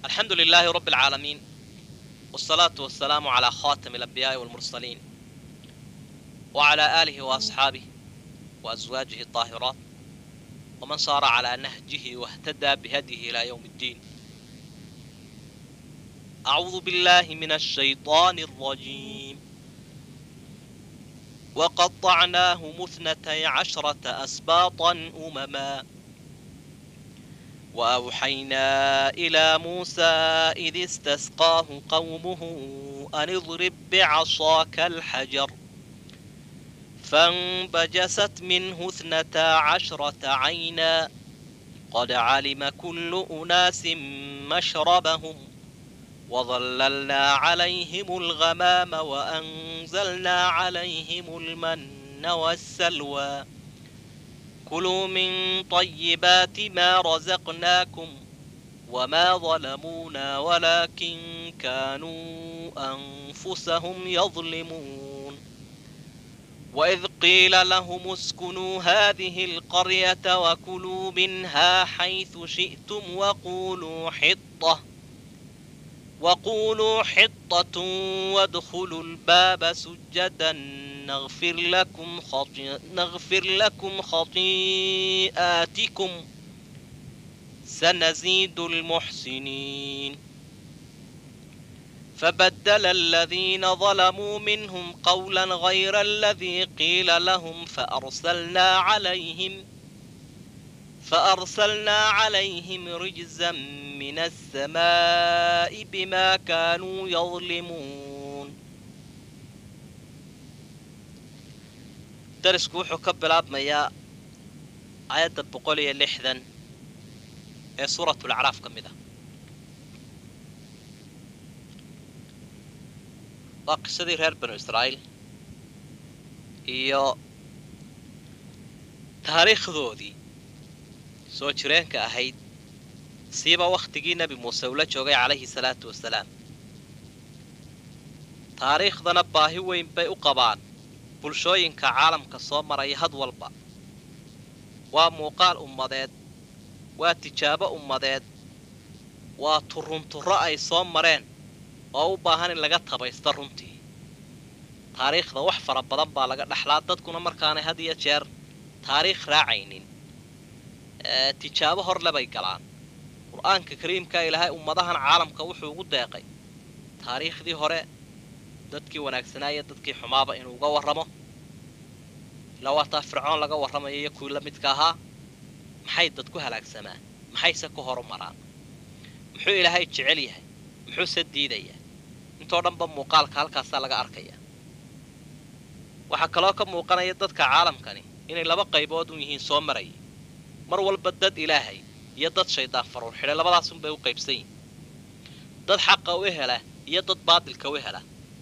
الحمد لله رب العالمين والصلاة والسلام على خاتم الأنبياء والمرسلين وعلى آله وأصحابه وأزواجه الطاهرات ومن صار على نهجه واهتدى بهديه إلى يوم الدين أعوذ بالله من الشيطان الرجيم وقطعناهم اثنتي عشرة أسباطا أمما وأوحينا إلى موسى إذ استسقاه قومه أن اضرب بعصاك الحجر فانبجست منه اثنتا عشرة عينا قد علم كل أناس مشربهم وظللنا عليهم الغمام وأنزلنا عليهم المن والسلوى كلوا من طيبات ما رزقناكم وما ظلمونا ولكن كانوا أنفسهم يظلمون وإذ قيل لهم اسكنوا هذه القرية وكلوا منها حيث شئتم وقولوا حطة وقولوا حطة وادخلوا الباب سجدا نغفر لكم خطي... نغفر لكم خطيئاتكم سنزيد المحسنين فبدل الذين ظلموا منهم قولا غير الذي قيل لهم فأرسلنا عليهم فأرسلنا عليهم رجزا من السماء بما كانوا يظلمون darisku wuxuu ka bilaabmayaa aayadda boqol iyo lixdan ee suuratulacraaf ka mid ah waa qisadii reer banu israa'iil iyo taariikhdoodii soo jireenka ahayd siiba wakhtigii nebi muuse ula joogay calayhi salaatu wasalaam taariikhdana baahi weyn bay u qabaan bulshooyinka caalamka soo maraya had walba waa muuqaal ummadeed waa tijaabo ummadeed waa turunturro ay soo mareen oo u baahan in laga tabaysto runtii taariikhda wax fara badan baa laga dhexlaa dadkuna markaanay had iyo jeer taariikh raacaynin tijaabo horle bay galaan qur-aanka kariimka ilaahay ummadahan caalamka wuxuu ugu deeqay taariikhdii hore dadkii wanaagsanaaya dadkii xumaaba inuu uga warramo ilaa waataa fircoon laga warramayo iyo kuwii la midka ahaa maxay dad ku halaagsamaan maxayse ku horumaraan muxuu ilaahay jecel yahay muxuuse diidayaa intoo dhanba muuqaalka halkaasaa laga arkaya waxaa kaloo ka muuqanaya dadka caalamkani inay laba qaybood un yihiin soo maraya mar walba dad ilaahay iyo dad shaydaan faruur xidhay labadaasunbay u qaybsan yihin dad xaqa u hela iyo dad baadilka u hela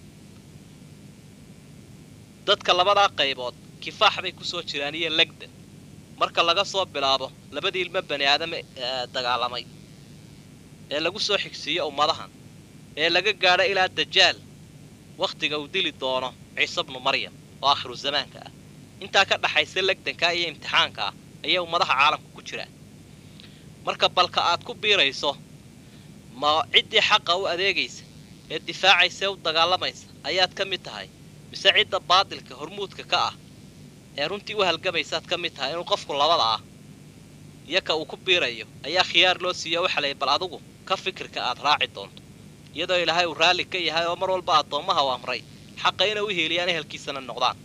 dadka labadaa qaybood kifaax bay kusoo jiraan iyo legda marka laga soo bilaabo labadii ilmo bani aadame dagaalamay ee lagu soo xigsiiyo ummadahan ee laga gaadho ilaa dajaal wakhtiga uu dili doono ciise bnu maryam oo aakhiru zamaanka ah intaa ka dhaxaysa legdanka iyo imtixaanka ah ayay ummadaha caalamka ku jiraan marka balka aad ku biirayso ma ciddii xaqa u adeegaysa ee difaacaysa ee u dagaalamaysa ayaad ka mid tahay mise cidda baadilka hormuudka ka ah ee runtii u halgamaysaad ka mid tahay inuu qofku labada ah iyo ka uu ku biirayo ayaa khiyaar loo siiyo waxa lay bal adugu ka fikirka aad raaci doonto iyadoo ilaahay uu raalli ka yahay oo mar walba addoommaha u amray xaqa inay u hiiliyaan ehelkiisana noqdaan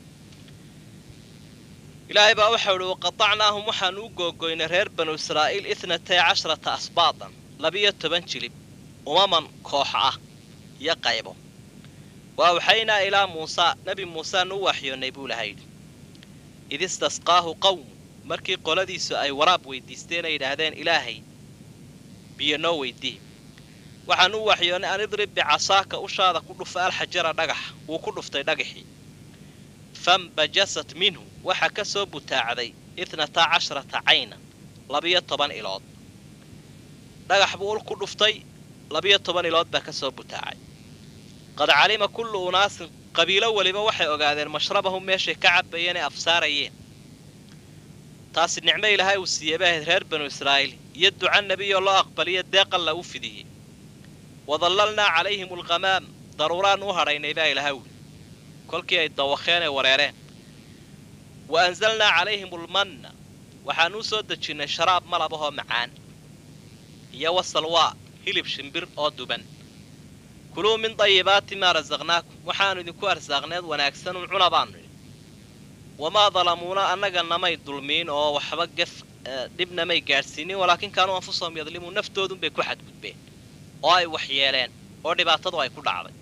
ilaahay baa waxau ihi waqatacnaahum waxaanu u googoynay reer banu israa'iil ithnatay casharata asbaatan labiyo toban jilib umaman koox ah iyo qaybo waa waxaynaa ilaa muusaa nebi muuseanu u waxyoonnay buu laha yidhi id istasqaahu qawmu markii qoladiisu ay waraab weydiisteen ay yidhaahdeen ilaahay biyo noo weydii waxaan u waxyoonnay an idrib bicasaaka ushaada ku dhufa alxajara dhagax wuu ku dhuftay dhagaxii fambajasat minhu waxaa ka soo butaacday ithnata casharata caynan labiyo toban ilood dhagax buu ul ku dhuftay labiyo toban ilood baa ka soo butaacay qad calima kullu unaasin qabiilo weliba waxay ogaadeen mashrabahum meeshay ka cabayeen ee afsaarayeen taasi nicmo ilaahay uu siiyey bay ahayd reer banu israa'iil iyo duca nebiyoo loo aqbaliyo deeqalla u fidiyey wadallalnaa calayhim alghamaam daruuraan u hadhaynay baa ilaha wuli kolkii ay dawakeen ee wareereen wa anzalnaa calayhim almanna waxaan u soo dejinnay sharaab malabahoo macaan iyo wasalwaa hilib shimbir oo duban kuluu min dayibaati maa rasaqnaakum waxaannu idinku arsaaqneed wanaagsanun cuna baannu idhi wamaa dalamuuna annaga namay dulmiin oo waxba gef dhibna may gaadhsiinin walaakin kaanuu anfusahum yadlimuun naftoodunbay ku xadgudbeen oo ay waxyeeleen oo dhibaatadu ay ku dhacday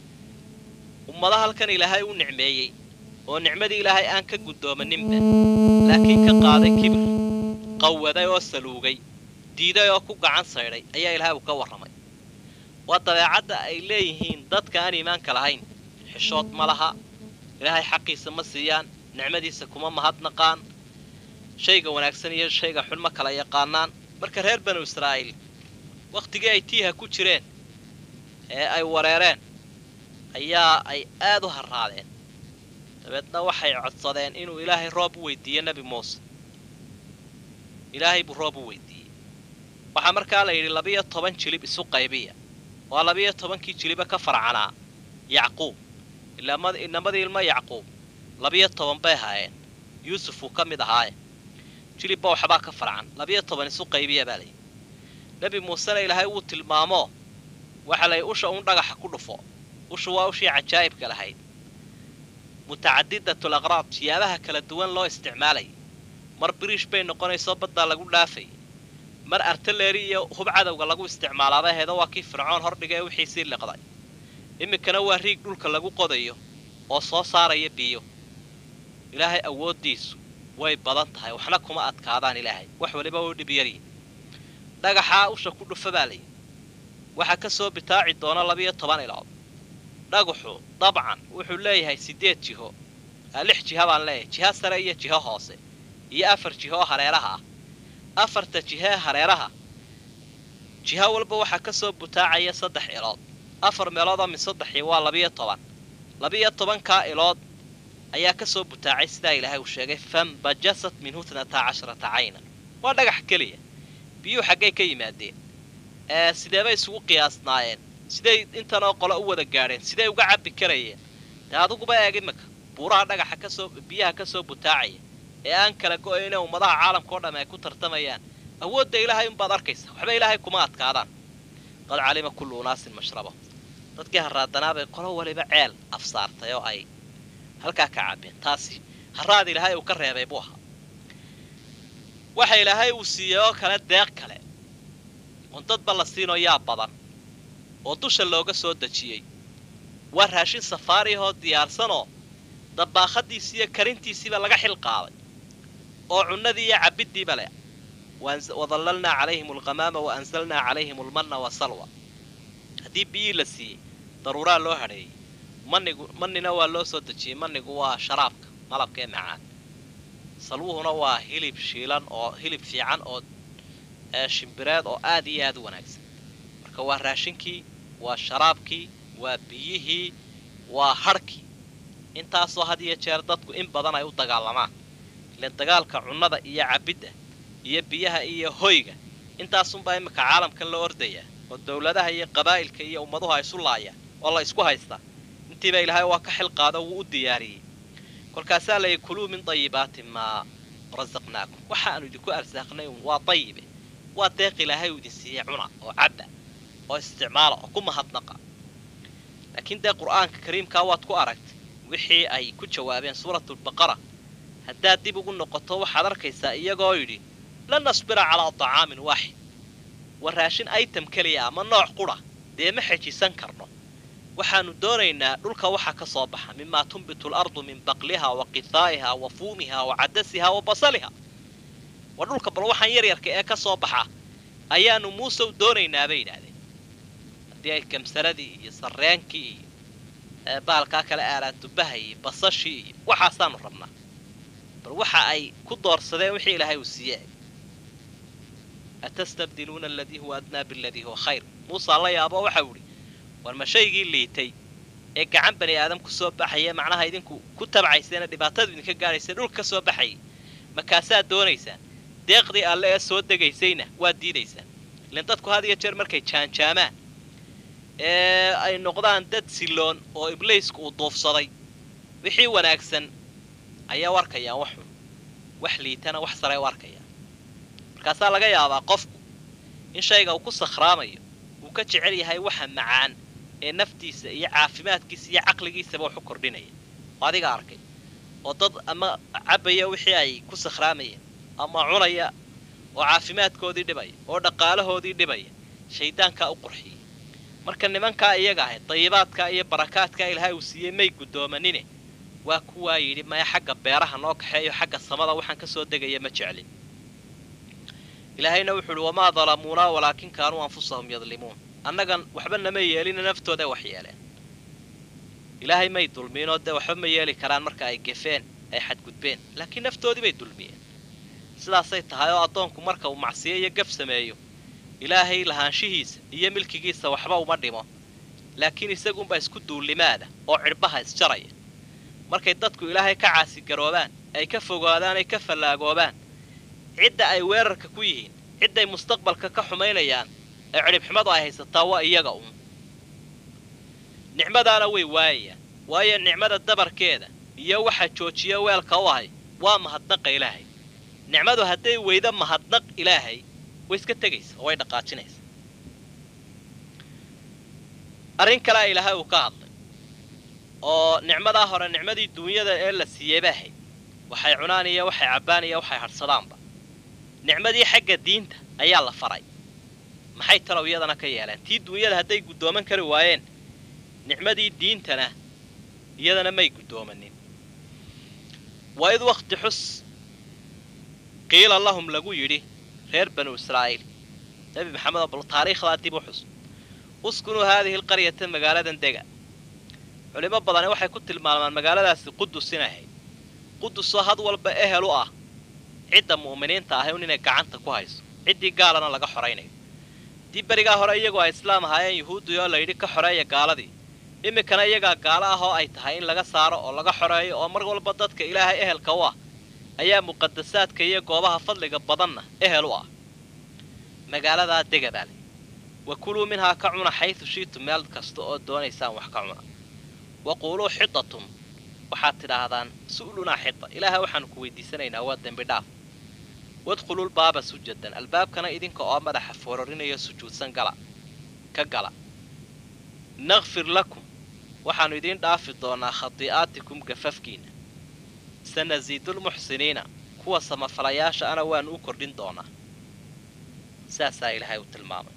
ummada halkan ilaahay u nicmeeyey oo nicmadii ilaahay aan ka guddoomaninba laakiin ka qaaday kibir qawaday oo saluugay diiday oo ku gacan saydhay ayaa ilaahay uu ka warramay waa dabeecadda ay leeyihiin dadka aan iimaanka lahayn xishood ma laha ilaahay xaqiisa ma siiyaan nicmadiisa kuma mahadnaqaan shayga wanaagsan iyo shayga xun ma kala yaqaanaan marka reer banu israa'iil wakhtigii ay tiiha ku jireen ee ay wareereen ayaa ay aad u harraadeen dabeedna waxay codsadeen inuu ilaahay roob u weydiiyo nebi muuse ilaahay buu roob u weydiiyey waxaa markaa la yidhi labiyo toban jilib isu qaybiya waa labiyo tobankii jiliba ka farcanaa yacquub inamadii ilmo yacquub labiyo toban bay ahaayeen yuusuf uu ka mid ahaaye jilibba waxbaa ka farcan labiyo toban isu qaybiya baa layidhi nebi muusena ilaahay wuu tilmaamo waxa la yidhi usha uun dhagaxa ku dhufo ushu waa ushii cajaa'ibka lahayd mutacadidatul aqraad siyaabaha kala duwan loo isticmaalayay mar biriish bay noqonayso baddaa lagu dhaafay mar artaleeri iyo hub cadowga lagu isticmaalaaba heedo waa kii fircoon hordhiga ee wixiisii liqday iminkana waa riig dhulka lagu qodayo oo soo saaraya biyo ilaahay awooddiisu way badan tahay waxna kuma adkaadaan ilaahay wax waliba u dhib yaryihin dhagaxaa usha ku dhufa baa layidhi waxaa ka soo bitaaci doona labiyo toban ilood dhagaxu dabcan wuxuu leeyahay siddeed jiho lix jiha baan leeyahay jiho sare iyo jiho hoose iyo afar jiho oo hareeraha ah afarta jihee hareeraha jiho walba waxaa ka soo butaacaya saddex ilood afar meeloodoo min saddexii waa labiyo toban labiyo tobankaa ilood ayaa ka soo butaacay sidaa ilaahay uu sheegay fambajasat minhu tnataa casharata caynan waa dhagax keliya biyuhu xaggay ka yimaadeen ee sideebay isugu qiyaasnaayeen siday intanoo qole u wada gaadheen siday uga cabbi karayeen dee adiguba eeg iminka buuraha dhagaxa kasoo biyaha ka soo butaacaya ee aan kala go-ayne ummadaha caalamka oo dhamm ay ku tartamayaan awoodda ilaahay unbaad arkaysa waxba ilaahay kuma adkaadaan qad calima kullu unaasin mashraba dadkii harraadanaabay qolo waliba ceel afsaartay oo ay halkaa ka cabbeen taasi harraad ilaahay uu ka reebay buu ahaa waxa ilaahay uu siiyey oo kale deeq kale oon dadba la siinoo yaa badan oo dusha looga soo dejiyey waa raashin safaariyahoo diyaarsanoo dabaaqadiisi iyo karintiisiiba laga xil qaaday oo cunnadii iyo cabiddiiba leh wadallalnaa calayhim alghamaama wa anzalnaa calayhim almanna wasalwa haddii biyii la siiyey daruuraa loo hadheeyey manigu manina waa loo soo dejiyey manigu waa sharaabka malabka ee macaan salwuhuna waa hilib shiilan oo hilib fiican oo shimbireed oo aad iyo aad u wanaagsan marka waa raashinkii waa sharaabkii waa biyihii waa hadhkii intaasoo had iyo jeer dadku in badan ay u dagaalamaan ileen dagaalka cunnada iyo cabidda iyo biyaha iyo hoyga intaasunbaa iminka caalamkan la ordayaa oo dowladaha iyo qabaa'ilka iyo ummaduhu ay isu laayaan oo la isku haystaa intiiba ilaahay waa ka xil qaado wuu u diyaariyey kolkaasaa layidhi kuluu min dayibaati maa rasaqnaakum waxaanu idinku arsaaqnay un waa dayibe waa deeq ilaahay uu idin siiyey cuna oo cabba oo isticmaala oo ku mahadnaqa laakiin dee qur'aanka kariimkaa waad ku aragtay wixii ay ku jawaabeen suuratulbaqara haddaad dib ugu noqoto waxaad arkaysaa iyagoo yidhi lan nasbira calaa dacaamin waaxid waa raashin item keliya ama nooc qudha dee ma xejisan karno waxaanu doonaynaa dhulka waxa ka soo baxa mimaa tunbitu alardu min baqliha wa qithaa'iha wa fuumiha wa cadasiha wa basaliha waa dhulka bal waxaan yaryarka ee ka soo baxa ayaanu muusew doonaynaa bay yidhaahdeen haddii ay gamsaradii iyo sarreenkii iyo baalkaa kale aalaatubaha iyo basashii iyo waxaasaanu rabnaa bal waxa ay ku doorsadeen wixii ilaahay uu siiyey atastabdiluuna aladii huwa adnaa biladii huwa khayr muusaa la yaabo waxau idhi war ma shaygii liitay ee gacan bani aadam ku soo baxaya macnaha idinku ku tabcayseena dhibaatadu idinka gaadhaysa dhulka ka soo baxayay makaasaad doonaysaan deeqdii alle ee soo degaysayna waad diidaysaan ilan dadku had iyo jeer markay jaanjaamaan ee ay noqdaan dad silloon oo ibliisku uu duufsaday wixii wanaagsan ayaa u arkayaan wax xun wax liitana wax sare u arkayaan markaasaa laga yaabaa qofku in shayga uu ku sakhraamayo uu ka jecel yahay waxa macaan ee naftiisa iyo caafimaadkiisa iyo caqligiisaba wax u kordhinaya oo adiga arkay oo dad ama cabbaya wixii ay ku sakhraamayeen ama cunaya oo caafimaadkoodii dhibaya oo dhaqaalahoodii dhibaya shayddaankaa u qurxiyey marka nimankaa iyaga ahayd dayibaadkaa iyo barakaadkaa ilaahay uu siiyey may guddoomanine waa kuwaa yidhi maya xagga beeraha noo kaxeeyo xagga samada waxaan ka soo degaya ma jeclin ilaahayna wuxuu uhi wamaa dalamuunaa walaakin kaanuu anfusahum yadlimuun annagan waxba nama yeelina naftooday wax yeeleen ilaahay may dulmiinoo dee waxba ma yeeli karaan marka ay gefeen ay xadgudbeen laakiin naftoodii bay dulmiyeen sidaasay tahay oo addoonku marka uu macsiyo iyo gaf sameeyo ilaahay lahaanshihiisa iyo milkigiisa waxba uma dhimo laakiin isagunbaa isku duullimaada oo cidhbaha isjaraya markay dadku ilaahay ka caasigaroobaan ay ka fogaadaan ay ka fallaagoobaan cidda ay weerarka ku yihiin cidday mustaqbalka ka xumaynayaan ee cidhibxumadu ay haysataa waa iyaga uun nicmadaana way waayayaan waayo nicmada dabarkeeda iyo waxa joojiya weelka u ahay waa mahadnaqa ilaahay nicmadu hadday weydo mahadnaq ilaahay way iska tegaysa oo way dhaqaajinaysa arrin kalea ilaahay uu ka hadlay oo nicmadaa hore nicmadii duunyada ee la siiyey ba ahayd waxay cunaan iyo waxay cabbaan iyo waxay hadhsadaanba nicmadii xagga diinta ayaa la faray maxay talow iyadana ka yeeleen tii duunyada hadday guddooman kari waayeen nicmadii diintana iyadana may guddoomanin waa id wakhti xus qiila lahum lagu yidhi reer banu israa'iil nebi maxamed oo bal taariikhdaa dib u xus uskunuu haadihi alqaryata magaaladan dega culimo badani waxay ku tilmaamaan magaaladaasi qudus inay ahayd qudusoo had walba ehel u ah cidda mu'miniinta ahay un inay gacanta ku hayso ciddii gaalana laga xoraynayo dii berigaa hore iyagoo ay islaam ahaayeen yuhuuddii oo layidhi ka xoreeya gaaladii iminkana iyagaa gaalo ah oo ay tahay in laga saaro oo laga xoreeyo oo mar walba dadka ilaahay ehelka u ah ayaa muqadasaadka iyo goobaha fadliga badanna ehel u ah magaaladaa dega baale wa kuluu minhaa ka cuna xaysu shiitu meel kasta oo doonaysaan wax ka cuna wa quuluu xidatun waxaad tidhaahdaan su'lunaa xida ilaahay waxaanu ku weydiisanaynaa waa dembi dhaaf wadkhulul baaba sujadan albaabkana idinka oo madaxa foorarinayo sujuudsan gala ka gala nakfir lakum waxaannu idiin dhaafi doonaa khadii'aatikum gafafkiinna sanasiidulmuxsiniina kuwa samafalayaasha ana waannu u kordhin doonaa saasaa ilaahay u tilmaamay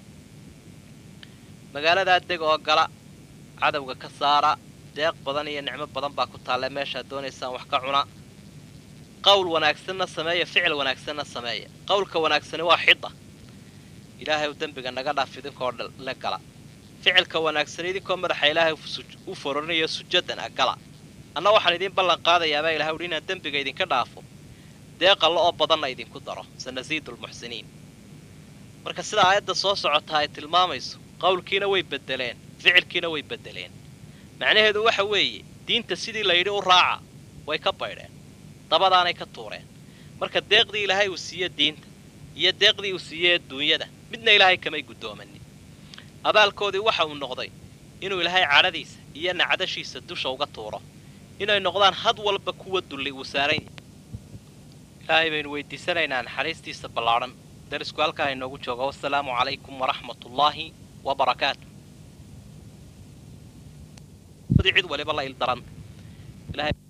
magaaladaa deg oo gala cadowga ka saara deeq badan iyo nicmo badan baa ku taalle meeshaad doonaysaan wax ka cuna qowl wanaagsanna sameeya ficil wanaagsanna sameeya qowlka wanaagsani waa xida ilaahay u dembiga naga dhaaf idinkoo la gala ficilka wanaagsan idinkoo madaxa ilaahay u fororinayo sujadan a gala anna waxaan idiin ballan qaadayaabaa ilahay uhi inaan dembiga idinka dhaafo deeqalla oo badanna idinku daro sanasiidulmuxsiniin marka sida aayadda soo socotaa ay tilmaamayso qowlkiina way beddeleen ficilkiina way beddeleen macnaheedu waxa weeye diinta sidii layidhi u raaca way ka baydheen dabadaanay ka tuureen marka deeqdii ilaahay uu siiye diinta iyo deeqdii uu siiye duunyada midna ilaahay kamay guddoomanin abaalkoodii waxa uu noqday inuu ilaahay cadhadiisa iyo nacdashiisa dusha uga tuuro inay noqdaan had walba kuwa dulli uu saaran yahay ilaahay baynu weydiisanaynaa naxariistiisa ballaadhan darisku halkaa inoogu jooga wasalaamu calaykum waraxmatullaahi wabarakaatu cid waliba la ildaran